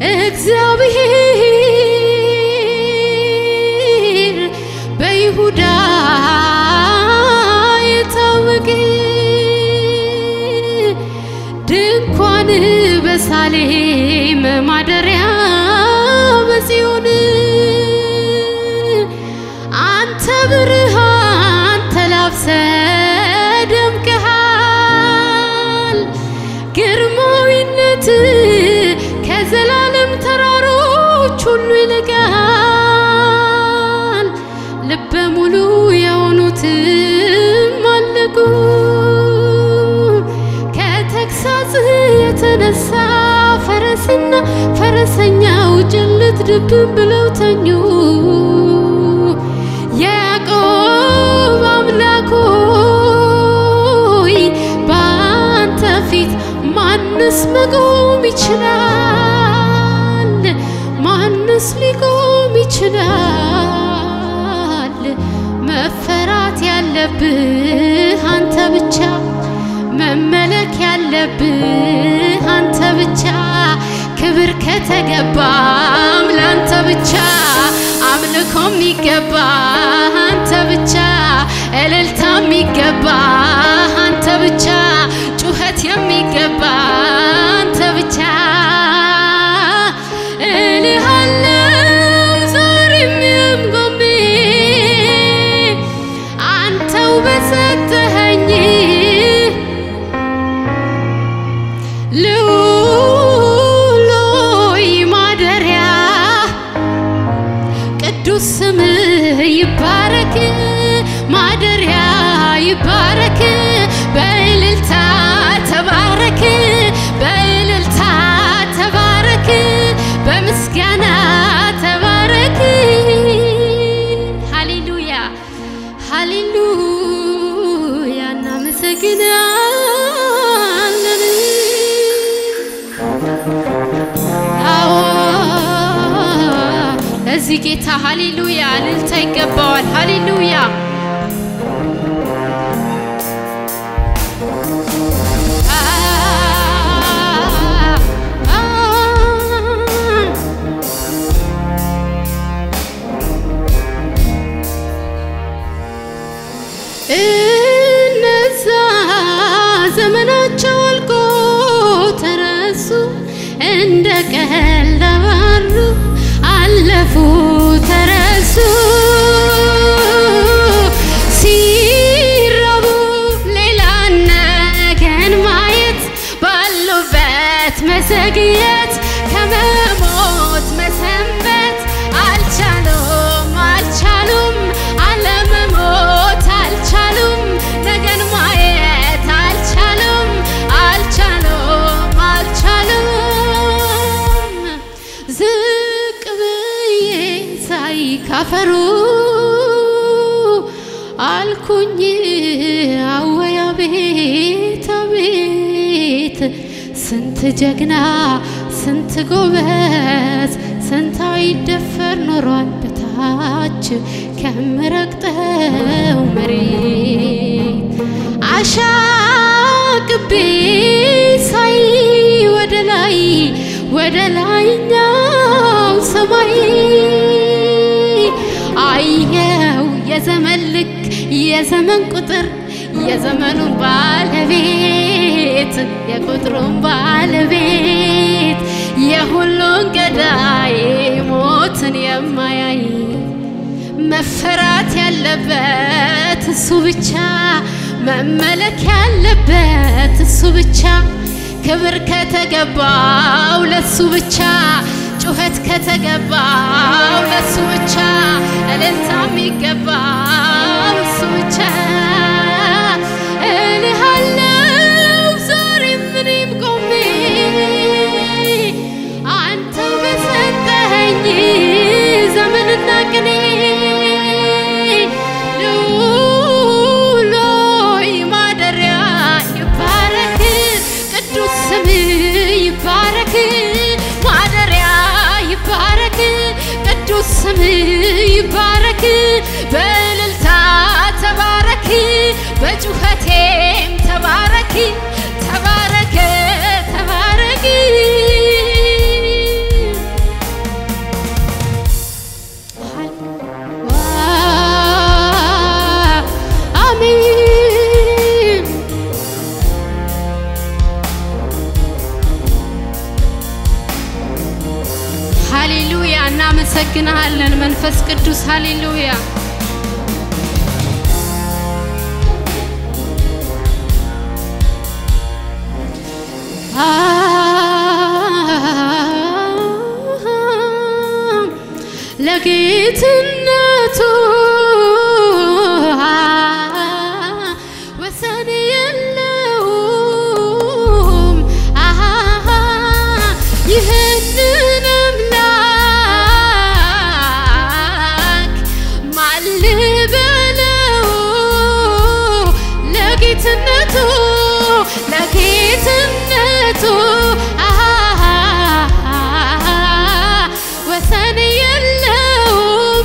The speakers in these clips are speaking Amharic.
እግዚአብሔር በይሁዳ የታወቀ ድንኳን በሳሌም ማደሪያ በጽዮን አንተ ብርሃን ተላብሰ ደምቀሃል ግርማዊነት ከዘላለም ተራሮች ሁሉ ይልቃል ልበ ሙሉ የሆኑትም አለቁ ከተግሳጽ የተነሳ ፈረስና ፈረሰኛው ጭልጥ ድብን ብለው ተኙ ያዕቆብ አምላክ ሆይ በአንተ ፊት ማንስ መቆም ይችላል? ማንስ ሊቆም ይችላል? መፈራት ያለብህ አንተ ብቻ፣ መመለክ ያለብህ አንተ ብቻ፣ ክብር ከተገባም ለአንተ ብቻ፣ አምልኮ የሚገባ አንተ ብቻ፣ እልልታ የሚገባ አንተ ብቻ፣ ጩኸት የሚገባ አንተ ብቻ እልሃለው ዛሬም የምቆሜ አንተው በሰጠኸኝ ልዑሎይ ማደሪያ ቅዱስ ስምህ ይባረክ፣ ማደሪያ ይባረክ፣ በእልልታ ተባረክ፣ በእልልታ ተባረክ፣ በምስጋና ተባረክ። ሃሌሉያ ሃሌሉያ፣ እናመሰግናለን። አዎ ለዚህ ጌታ ሃሌሉያ እልልታ ይገባዋል። ሃሌሉያ እነዛ ዘመናቸው አልቆ ተረሱ እንደ ቀልድ አባሩ አለፉ ተረሱ ሲራቡ ሌላ ነገን ማየት ባሉበት መዘግየት ከመሞት መሰንበት አልቻሉም አልቻሉም አለመሞት አልቻሉም ነገን ማየት አልቻሉም አልቻሉም አልቻሉም ዝቅ ብዬ ሳይ ካፈሩ አልኩኝ አወይ አቤት አቤት ስንት ጀግና ስንት ጎበዝ ስንት አይደፈር ኖሯል በታች ከምረግጠው መሬት አሻቅቤ ሳይ ወደ ላይ ወደ ላይኛው ሰማይ አየው የዘመን ልክ የዘመን ቁጥር የዘመኑን ባለቤት የቁጥሩን ባለቤት የሁሉን ገዳይ ሞትን የማያይ መፈራት ያለበት እሱ ብቻ መመለክ ያለበት እሱ ብቻ ክብር ከተገባው ለሱ ብቻ ጩኸት ከተገባው ለሱ ብቻ እልልታ የሚገባው እሱ ብቻ እልሃለው ዛሬም እኔም ቆሜ አንተው በሰጠኸኝ ዘመንና ቅኔ ልዑሎይ ማደሪያ ይባረክ ቅዱስ ስም ይባረክ ማደሪያ ይባረክ ቅዱስ ስም ይባረክ በእልልታ ተባረክ በጩኸቴም ተባረክ ተባረክ ተባረክ እናመሰግንሃለን መንፈስ ቅዱስ ሃሌሉያ ለጌትነቱ ወሰን የለውም ይህንን አምላክ ማን ልበለው ለጌትነቱ ለጌትነቱ ወሰን የለውም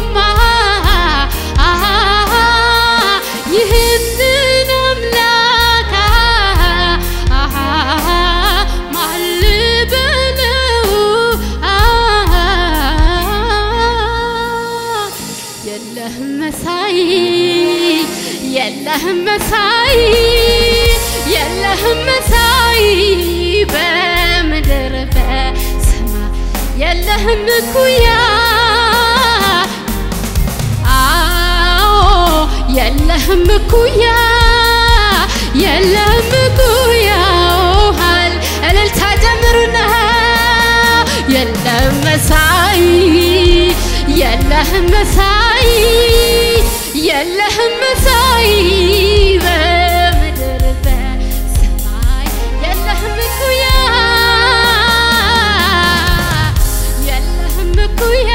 ይህንን አምላክ ማን ልበለው የለህም መሳይ የለህም መሳይ የለህም መሳይ በምድር በሰማይ የለህም እኩያ አዎ የለህም እኩያ የለህም እኩያ ውሃል እልልታ ጀምሩና የለህም መሳይ የለህም መሳይ የለህም መሳይ በምድር በሰማይ የለህም እኩያ የለህም እኩያ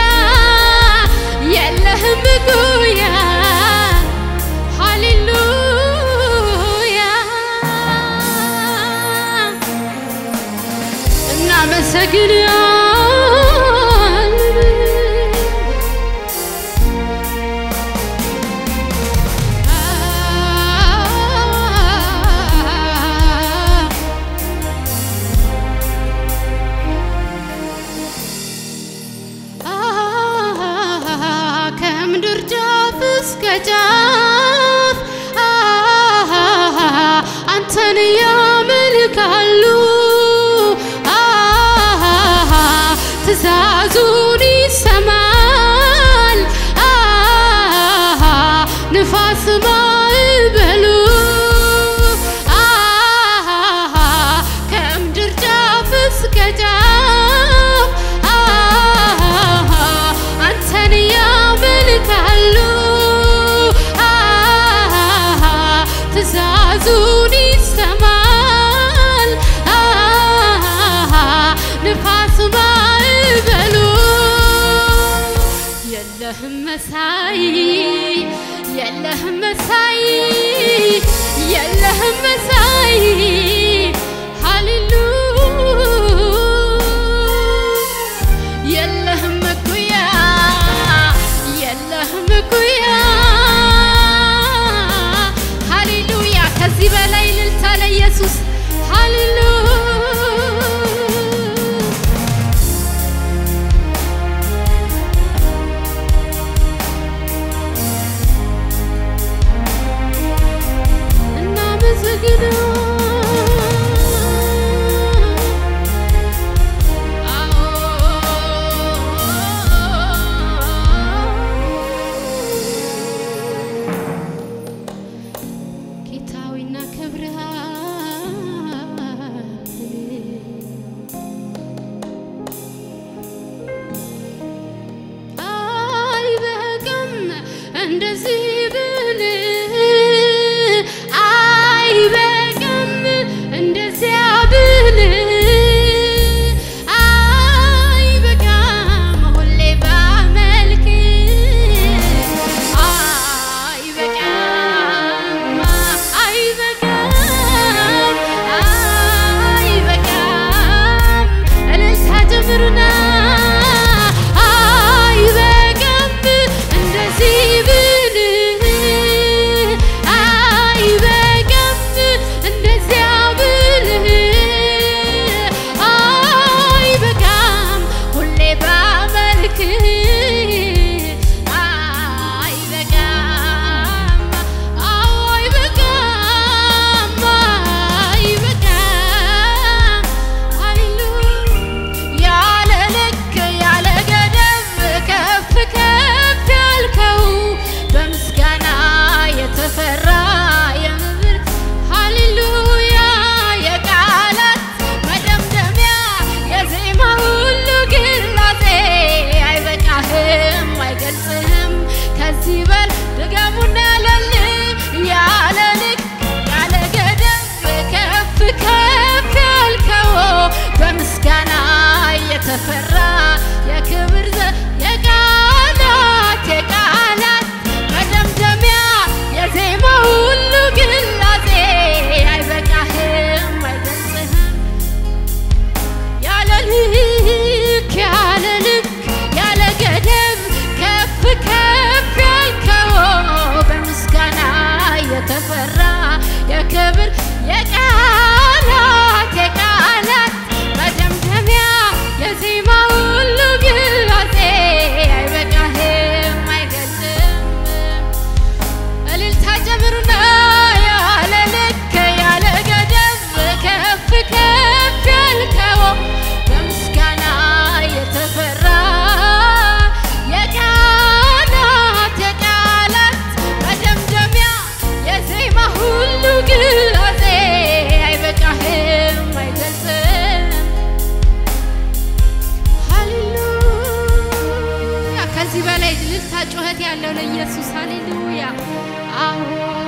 የለህም እኩያ ሃሌሉያ እናመሰግናለን ከምድር ጫፍ እስከ ጫፍ አንተን ያመልካሉ ትእዛዙን ይሰማል ንፋስ ማዕበሉ ከምድር ጫፍ እስከ ጫፍ አንተን ያመልካሉ ትእዛዙን ይሰማል ንፋስ ማዕበሉ የለህም መሳይ የለህም መሳይ የለህም መሳይ ሃሌሉ የለህም እኩያ የለህም እኩያ ሃሌሉያ ከዚህ በላይ እልልታ ለኢየሱስ ሃሌሉ እናመሰግነው ጌታዊና አይበቃም እንደዚህ ብል አይበቃም እንደዚያ ብል አይበቃም ሁሌ ባመልክ አይበቃም አይበቃም አይበቃም እልልታ ጀምሩና አይበቃም እንደዚህ ብል የተፈራ የክብር ዘ የቃላት የቃላት መደምደሚያ የዜማ ሁሉ ግላጼ አይበቃህም አይገልጽህም ያለ ልክ ያለ ልክ ያለ ገደብ ከፍ ከፍ ያልከው በምስጋና የተፈራ የክብር የቃላት የቃላት መደምደሚያ የዜማ ሁሉ ግላጼ አይበቃህም አይገልጽም እልልታ ጨምሩና ያለ ልክ ያለ ገደብ ከፍ ከፍ ያልከው በምስጋና የተፈራ የቃላት የቃላት መደምደሚያ የዜማ ሁሉ ግላጼ አይበቃህም አይገልጽም ሃሌሉያ ከዚህ በላይ እልልታ ጩኸት ያለው ለኢየሱስ ሃሌሉያ አዎ